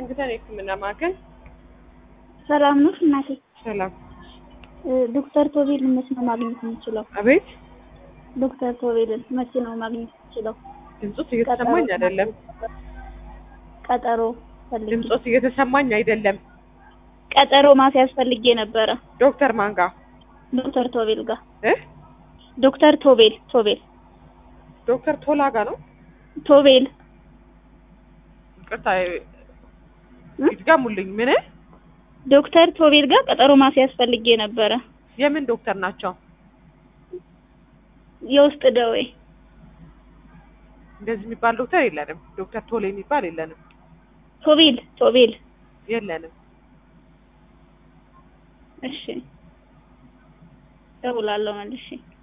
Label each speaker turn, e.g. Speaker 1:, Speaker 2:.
Speaker 1: ዋሽንግተን የህክምና ማዕከል
Speaker 2: ሰላም ነው እናቴ?
Speaker 1: ሰላም።
Speaker 2: ዶክተር ቶቤልን መቼ ነው ማግኘት የምችለው?
Speaker 1: አቤት
Speaker 2: ዶክተር ቶቤልን መቼ ነው ማግኘት የምችለው?
Speaker 1: ድምፆት እየተሰማኝ አይደለም።
Speaker 2: ቀጠሮ ፈልጌ
Speaker 1: ድምፆት እየተሰማኝ አይደለም።
Speaker 2: ቀጠሮ ማስያዝ ፈልጌ ነበረ
Speaker 1: ዶክተር ማን ጋር
Speaker 2: ዶክተር ቶቤል ጋር
Speaker 1: እ
Speaker 2: ዶክተር ቶቤል ቶቤል
Speaker 1: ዶክተር ቶላ ጋር ነው።
Speaker 2: ቶቤል
Speaker 1: ይቅርታ ይድገሙልኝ። ምን
Speaker 2: ዶክተር ቶቤል ጋር ቀጠሮ ማስያዝ ፈልጌ ነበረ።
Speaker 1: የምን ዶክተር ናቸው?
Speaker 2: የውስጥ ደዌ
Speaker 1: እንደዚህ የሚባል ዶክተር የለንም። ዶክተር ቶሌ የሚባል የለንም
Speaker 2: ቶቤል ቶቤል
Speaker 1: የለንም።
Speaker 2: እሺ እደውላለሁ መልሼ